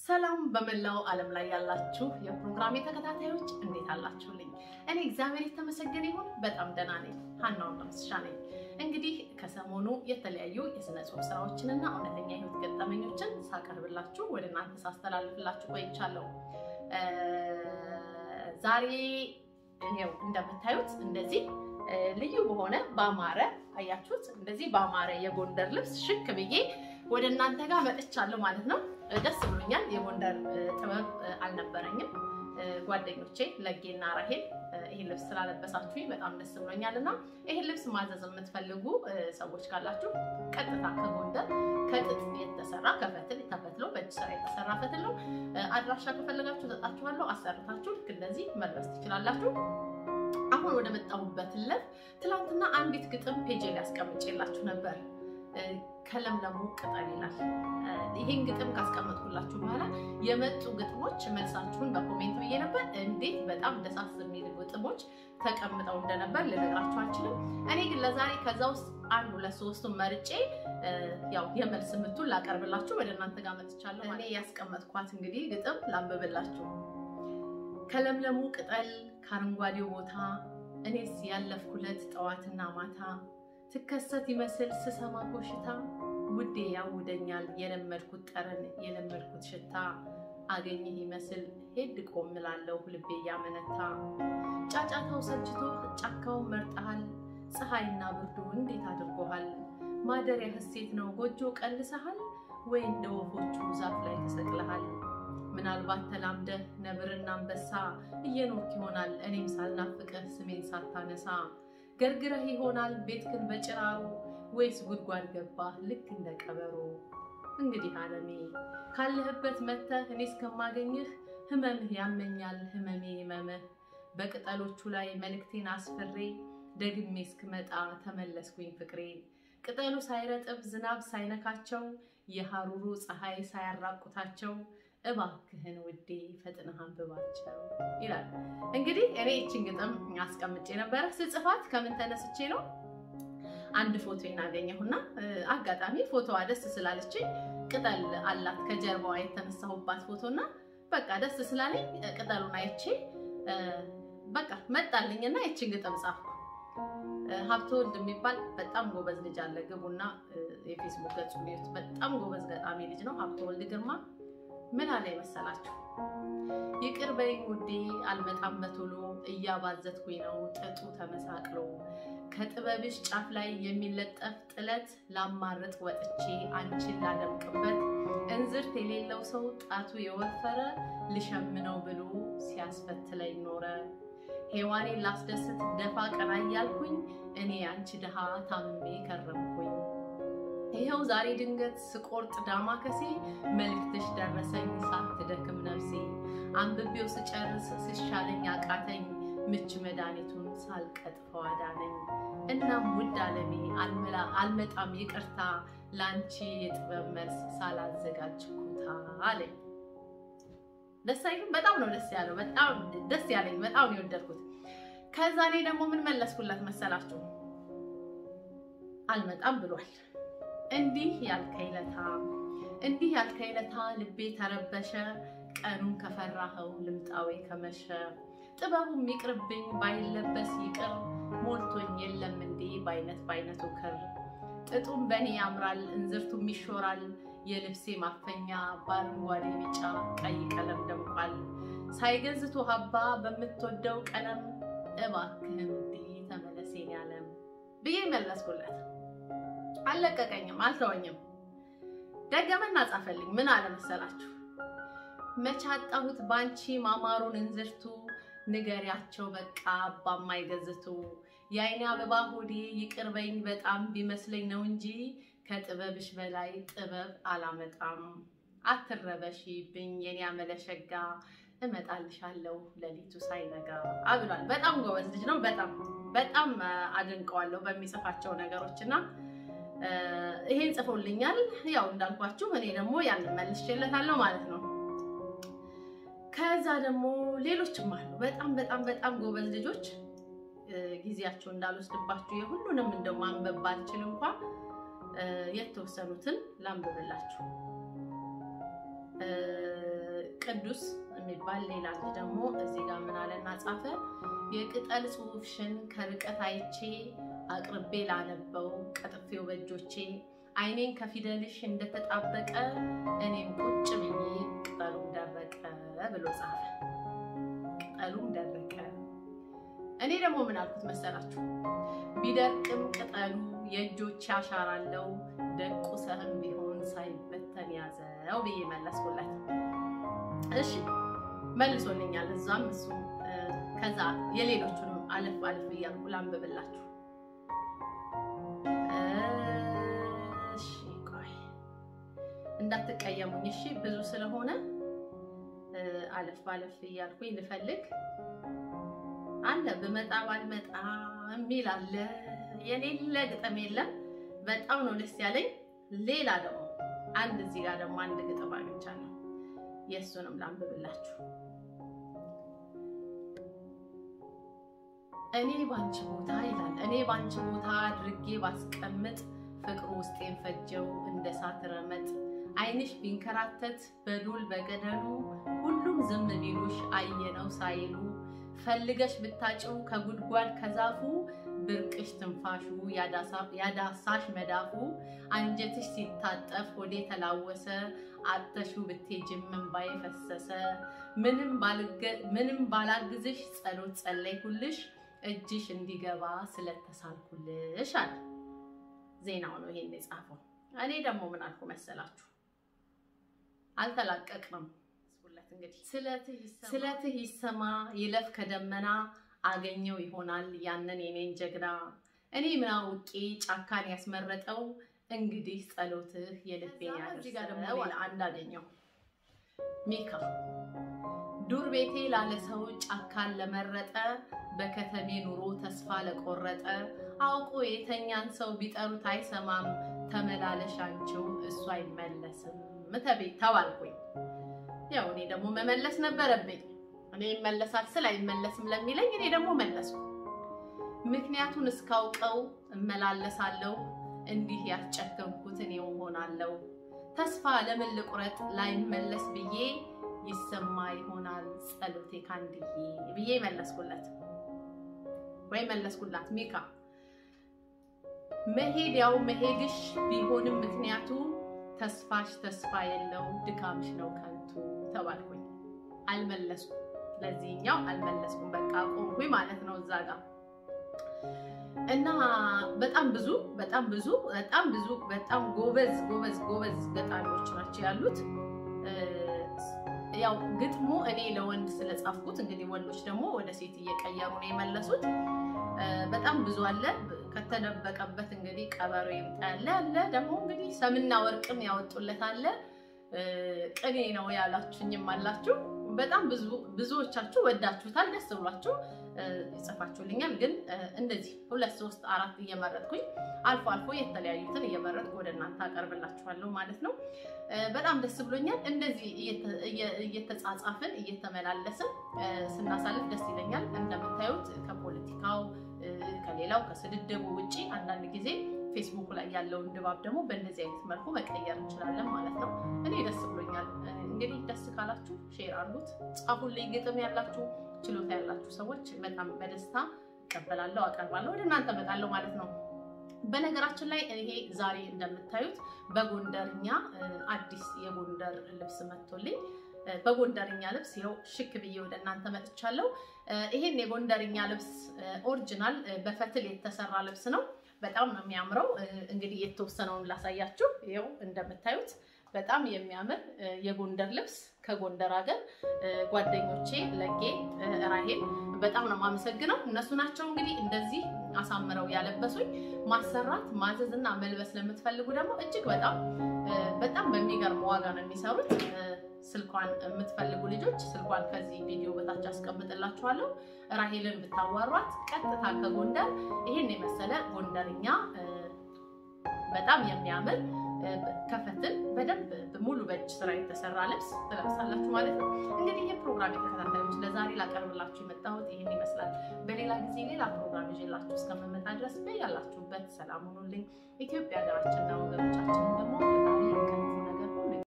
ሰላም በመላው ዓለም ላይ ያላችሁ የፕሮግራሜ ተከታታዮች እንዴት አላችሁልኝ? እኔ እግዚአብሔር የተመሰገነ ይሁን በጣም ደህና ነኝ። ሀናው እንደምስሻ ነኝ። እንግዲህ ከሰሞኑ የተለያዩ የስነ ጽሁፍ ስራዎችንና እውነተኛ ህይወት ገጠመኞችን ሳቀርብላችሁ ወደ እናንተ ሳስተላልፍላችሁ ቆይቻለሁ። ዛሬ ይኸው እንደምታዩት እንደዚህ ልዩ በሆነ በአማረ አያችሁት፣ እንደዚህ በአማረ የጎንደር ልብስ ሽክ ብዬ ወደ እናንተ ጋር መጥቻለሁ ማለት ነው። ደስ ብሎኛል። የጎንደር ጥበብ አልነበረኝም። ጓደኞቼ ለጌና ራሄል ይህን ልብስ ስላለበሳችሁኝ በጣም ደስ ብሎኛል እና ይህን ልብስ ማዘዝ የምትፈልጉ ሰዎች ካላችሁ ቀጥታ ከጎንደር ከጥጥ የተሰራ ከፈትል ተፈትሎ በእጅ ስራ የተሰራ ፈትል ነው። አድራሻ ከፈለጋችሁ ሰጣችኋለሁ። አሰርታችሁ ልክ እንደዚህ መልበስ ትችላላችሁ። አሁን ወደ መጣሁበት ለፍ ትናንትና አንዲት ግጥም ፔጅ ላይ አስቀምጬላችሁ ነበር። ከለምለሙ ቅጠል ይላል። ይህን ግጥም ካስቀመጥኩላችሁ በኋላ የመጡ ግጥሞች መልሳችሁን በኮሜንት ብዬ ነበር። እንዴት በጣም ደሳስ የሚል ግጥሞች ተቀምጠው እንደነበር ልነግራችሁ አልችልም። እኔ ግን ለዛሬ ከዛ ውስጥ አንድ ሁለት ሶስቱን መርጬ ያው የመልስ ምቱን ላቀርብላችሁ ወደ እናንተ ጋር መጥቻለሁ። እኔ ያስቀመጥኳት እንግዲህ ግጥም ላንብብላችሁ። ከለምለሙ ቅጠል ከአረንጓዴው ቦታ እኔስ ያለፍኩለት ጠዋትና ማታ ትከሰት ይመስል ስሰማ ኮሽታ ውዴ ያውደኛል የለመድኩት ጠረን የለመድኩት ሽታ አገኘህ ይመስል ሄድ ቆም እላለሁ ልቤ እያመነታ ጫጫታው ሰልችቶ ጫካውን መርጠሃል ፀሐይና ብርዱ እንዴት አድርጎሃል ማደሪያ ሐሴት ነው ጎጆ ቀልሰሃል ወይ እንደ ወፎቹ ዛፍ ላይ ተሰቅለሃል ምናልባት ተላምደህ ነብርና አንበሳ እየኖርክ ይሆናል እኔም ሳልናፍቅህ ስሜን ሳታነሳ ገርግረህ ይሆናል ቤትክን በጭራሮ ወይስ ጉድጓድ ገባህ ልክ እንደ ቀበሮ። እንግዲህ አለሜ ካለህበት መተህ እኔ እስከማገኝህ ህመምህ ያመኛል ህመሜ ህመምህ በቅጠሎቹ ላይ መልእክቴን አስፍሬ ደግሜ እስክመጣ ተመለስኩኝ ፍቅሬ ቅጠሉ ሳይረጥብ ዝናብ ሳይነካቸው የሐሩሩ ፀሐይ ሳያራቁታቸው እባክህን ውዴ ፈጥነህ አንብባቸው ይላል። እንግዲህ እኔ ይችን ግጥም አስቀምጬ ነበረ። ስጽፋት ከምን ተነስቼ ነው? አንድ ፎቶ እናገኘሁና አጋጣሚ ፎቶዋ ደስ ስላለችኝ ቅጠል አላት ከጀርባዋ የተነሳሁባት ፎቶና በቃ ደስ ስላለኝ ቅጠሉን አይቼ በቃ መጣልኝና ይችን ግጥም ጻፍኩ። ሀብተወልድ የሚባል በጣም ጎበዝ ልጅ አለ። ግቡና የፌስቡክ ገጹ በጣም ጎበዝ ገጣሚ ልጅ ነው ሀብተወልድ ግርማ። ምን አለ መሰላችሁ? ይቅር በይኝ ውዴ አልመጣም በቶሎ እያባዘትኩኝ ነው ጥጡ ተመሳቅሎ ከጥበብሽ ጫፍ ላይ የሚለጠፍ ጥለት ላማርጥ ወጥቼ አንቺን ላደምቅበት እንዝርት የሌለው ሰው ጣቱ የወፈረ ልሸምነው ብሎ ሲያስፈትለኝ ኖረ። ሔዋኔን ላስደስት ደፋ ቀና እያልኩኝ እኔ አንቺ ድሃ ታምሜ ከረምኩኝ። ይኸው ዛሬ ድንገት ስቆርጥ ዳማ ከሴ መልእክትሽ ደረሰኝ ሳትደክም ነፍሴ አንብቤው ስጨርስ ስሻለኝ አቃተኝ ምች መድኃኒቱን ሳልቀጥፈው አዳነኝ። እናም ውድ አለሜ አልመጣም ይቅርታ ለአንቺ የጥበብ መልስ ሳላዘጋጅ ኩታ አለኝ። ደስ አይልም? በጣም ነው ደስ ያለው። በጣም ደስ ያለኝ፣ በጣም ነው የወደድኩት። ከዛ እኔ ደግሞ ምን መለስኩላት መሰላችሁ? አልመጣም ብሏል። እንዲህ ያልከኝ ለታ እንዲህ ያልከኝ ለታ ልቤ ተረበሸ ቀኑን ከፈራኸው ልምጣዌ ከመሸ ጥበቡም ይቅርብኝ ባይለበስ ይቅር ሞልቶኝ የለም እንዴ በአይነት በአይነቱ ክር ጥጡም በእኔ ያምራል እንዝርቱም ይሾራል የልብሴ ማፈኛ በአረንጓዴ ቢጫ ቀይ ቀለም ደምቋል ሳይገዝቶ ሀባ በምትወደው ቀለም እባክህን ውዴ ተመለሴን ያለም ብዬ መለስኩለት። አልለቀቀኝም፣ አልተወኝም። ደገመና ጻፈልኝ። ምን አለ መሰላችሁ? መቼ አጣሁት ባንቺ ማማሩን እንዝርቱ ንገሪያቸው በቃ አባማ ይገዝቱ የአይኔ አበባ ሆዴ ይቅር በይኝ በጣም ቢመስለኝ ነው እንጂ ከጥበብሽ በላይ ጥበብ አላመጣም። አትረበሺብኝ የኔ አመለሸጋ እመጣልሻለሁ ሌሊቱ ሳይነጋ አብሏል። በጣም ጎበዝ ልጅ ነው። በጣም በጣም አድንቀዋለሁ በሚጽፋቸው ነገሮች እና ይሄን ጽፎልኛል። ያው እንዳልኳችሁ እኔ ደግሞ ያንን መልሼለታለሁ ማለት ነው። ከዛ ደግሞ ሌሎችም አሉ በጣም በጣም በጣም ጎበዝ ልጆች ጊዜያቸው እንዳልወስድባችሁ የሁሉንም እንደው ማንበብ ባልችል እንኳ የተወሰኑትን ላንብብላችሁ። ቅዱስ የሚባል ሌላ ልጅ ደግሞ እዚህ ጋር ምን አለና ጻፈ። የቅጠል ጽሑፍሽን ከርቀት አይቼ አቅርቤ ላነበው ቀጥፌው በእጆቼ ዓይኔን ከፊደልሽ እንደተጣበቀ እኔም ቁጭ ብዬ ቅጠሉም ደረቀ ብሎ ጻፈ። ቅጠሉም ደረቀ። እኔ ደግሞ ምን አልኩት መሰላችሁ? ቢደርቅም ቅጠሉ የእጆች ያሻራለው ደቁ ሰህም ቢሆን ሳይበተን ያዘው ብዬ መለስኩለት። እሺ መልሶልኛል። እዛም እሱ ከዛ የሌሎቹንም አለፍ አለፍ እያልኩ ላንብብላችሁ። እሺ ቆይ እንዳትቀየሙኝ እሺ። ብዙ ስለሆነ አለፍ አለፍ እያልኩኝ ልፈልግ አለ ብመጣ ባልመጣ የሚል አለ። የሌለ ግጥም የለም። በጣም ነው ደስ ያለኝ። ሌላ ደግሞ አንድ እዚህ ጋር ደግሞ አንድ ግጥም አግኝቻለሁ። የእሱንም ላንብብላችሁ። እኔ ባንቺ ቦታ ይላል። እኔ ባንቺ ቦታ አድርጌ ባስቀምጥ ፍቅሩ ውስጤን ፈጀው እንደ ሳት ረመጥ። ዓይንሽ ቢንከራተት በዱል በገደሉ ሁሉም ዝም ቢሉሽ አየነው ሳይሉ ፈልገሽ ብታጭው ከጉድጓድ ከዛፉ ብርቅሽ ትንፋሹ ያዳሳሽ መዳፉ አንጀትሽ ሲታጠፍ ወዴ ተላወሰ አተሹ ብትሄጂም እንባዬ ፈሰሰ ምንም ባላግዝሽ ጸሎት ጸለይኩልሽ እጅሽ እንዲገባ ስለተሳልኩልሽ አለ። ዜናው ነው ይሄን የጻፈው። እኔ ደግሞ ምን አልኩ መሰላችሁ? አልተላቀቅንም። እንግዲህ ስለትህ ይሰማ ይለፍ ከደመና አገኘው ይሆናል ያንን የኔን ጀግና እኔ ምን አውቄ ጫካን ያስመረጠው እንግዲህ ጸሎትህ የልቤን ያደርሰው። አንድ አገኘው ሚካ ዱር ቤቴ ላለ ሰው ጫካን ለመረጠ በከተሜ ኑሮ ተስፋ ለቆረጠ አውቆ የተኛን ሰው ቢጠሩት አይሰማም ተመላለሻቸው እሱ አይመለስም ተቤ ተባልኩኝ። ያው እኔ ደግሞ መመለስ ነበረብኝ። እኔ ይመለሳል ስል አይመለስም ለሚለኝ እኔ ደግሞ መለስኩ። ምክንያቱን እስካውቀው እመላለሳለሁ እንዲህ ያስጨከምኩት እኔው ሆናለሁ። ተስፋ ለምን ልቁረጥ ላይመለስ ብዬ ይሰማ ይሆናል ጸሎቴ ካንድዬ ብዬ መለስኩለት ወይ መለስኩላት። ሚካ መሄድ ያው መሄድሽ ቢሆንም ምክንያቱ ተስፋሽ ተስፋ የለው ድካምሽ ነው ከንቱ ተባልኩኝ። አልመለስኩም፣ ለዚህኛው አልመለስኩም። በቃ ቆምኩኝ ማለት ነው እዛ ጋር እና በጣም ብዙ በጣም ብዙ በጣም ብዙ በጣም ጎበዝ ጎበዝ ጎበዝ ገጣሚዎች ናቸው ያሉት። ያው ግጥሙ እኔ ለወንድ ስለጻፍኩት እንግዲህ ወንዶች ደግሞ ወደ ሴት እየቀየሩ ነው የመለሱት። በጣም ብዙ አለ። ከተደበቀበት እንግዲህ ቀበሮ ይምጣ ያለ አለ። ደግሞ እንግዲህ ሰምና ወርቅም ያወጡለት አለ። ቅኔ ነው ያላችሁኝም አላችሁ። በጣም ብዙ ብዙዎቻችሁ ወዳችሁታል፣ ደስ ብሏችሁ ይጽፋችሁልኛል። ግን እንደዚህ ሁለት ሶስት አራት እየመረጥኩኝ አልፎ አልፎ የተለያዩትን እየመረጥኩ ወደ እናንተ አቀርብላችኋለሁ ማለት ነው። በጣም ደስ ብሎኛል። እንደዚህ እየተጻጻፍን እየተመላለስን ስናሳልፍ ደስ ይለኛል። እንደምታዩት ከፖለቲካው ከሌላው ከስድድቡ ውጪ አንዳንድ ጊዜ ፌስቡክ ላይ ያለውን ድባብ ደግሞ በእንደዚህ አይነት መልኩ መቀየር እንችላለን ማለት ነው። እኔ ደስ ብሎኛል። እንግዲህ ደስ ካላችሁ ሼር አድርጉት፣ ጻፉልኝ። ግጥም ያላችሁ ችሎታ ያላችሁ ሰዎች በጣም በደስታ እቀበላለሁ፣ አቀርባለሁ፣ ወደ እናንተ እመጣለሁ ማለት ነው። በነገራችን ላይ ይሄ ዛሬ እንደምታዩት በጎንደርኛ አዲስ የጎንደር ልብስ መጥቶልኝ በጎንደርኛ ልብስ ይኸው ሽክ ብዬ ወደ እናንተ መጥቻለሁ። ይሄን የጎንደርኛ ልብስ ኦሪጂናል በፈትል የተሰራ ልብስ ነው። በጣም ነው የሚያምረው። እንግዲህ የተወሰነውን ላሳያችሁ። ይኸው እንደምታዩት በጣም የሚያምር የጎንደር ልብስ ከጎንደር ሀገር ጓደኞቼ ለጌ፣ ራሄል በጣም ነው የማመሰግነው። እነሱ ናቸው እንግዲህ እንደዚህ አሳምረው ያለበሱኝ። ማሰራት ማዘዝ እና መልበስ ለምትፈልጉ ደግሞ እጅግ በጣም በጣም በሚገርም ዋጋ ነው የሚሰሩት። ስልኳን የምትፈልጉ ልጆች ስልኳን ከዚህ ቪዲዮ በታች አስቀምጥላችኋለሁ። ራሄልን ብታዋሯት ቀጥታ ከጎንደር ይሄን የመሰለ ጎንደርኛ በጣም የሚያምር ከፈትን በደንብ ሙሉ በእጅ ስራ የተሰራ ልብስ ትለብሳላችሁ ማለት ነው። እንግዲህ ይህ ፕሮግራም የተከታታዮች ለዛሬ ላቀርብላችሁ የመጣሁት ይህን ይመስላል። በሌላ ጊዜ ሌላ ፕሮግራም ይዤላችሁ እስከምመጣ ድረስ በያላችሁበት ሰላም ሁኑልኝ። ኢትዮጵያ ሀገራችንና ወገኖቻችንን ደግሞ ፈጣሪ